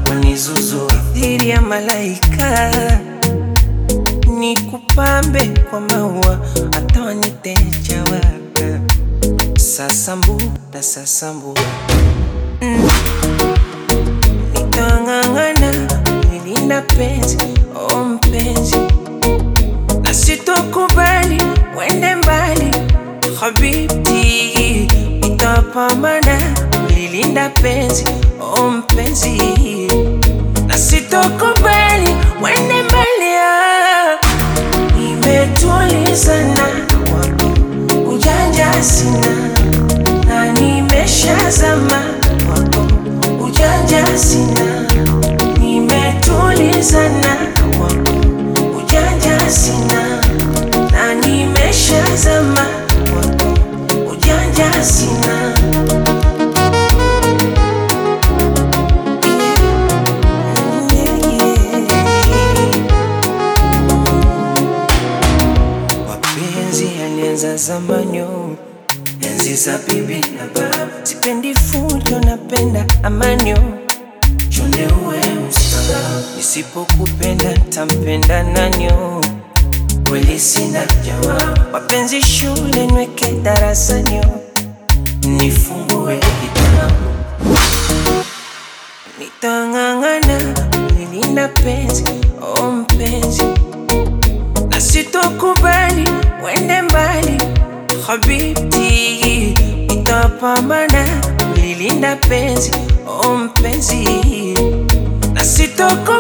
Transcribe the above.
wanizuzu dhiri ya malaika ni kupambe kwa maua hata waniteja waka sasambu na sasambu mm. Nitang'ang'ana nilinda penzi o mpenzi na sitokubali wende mbali habibti, nitapambana lilinda penzi o mpenzi na sitokubali wende mbali ah. Nimetulizana kwako ujanja sina na nimeshazama kwako ujanja sina nimetulizana kwako ujanja sina na nimeshazama kwako ujanja sina Yeah, yeah. Mapenzi yalianza zamani, oh, enzi za bibi na babu. Sipendi fujo, napenda amani. oh. Chonde uwe mstaarabu, nisipokupenda ntampenda nani? oh? Kweli sina jawabu. Mapenzi shule, nweke darasani, oh. nifungue kitabu Nitang'ang'ana nilinda penzi o mpenzi, na sitokubali wende mbali habibti, nitapambana lilinda penzi o mpenzi, na sitokubali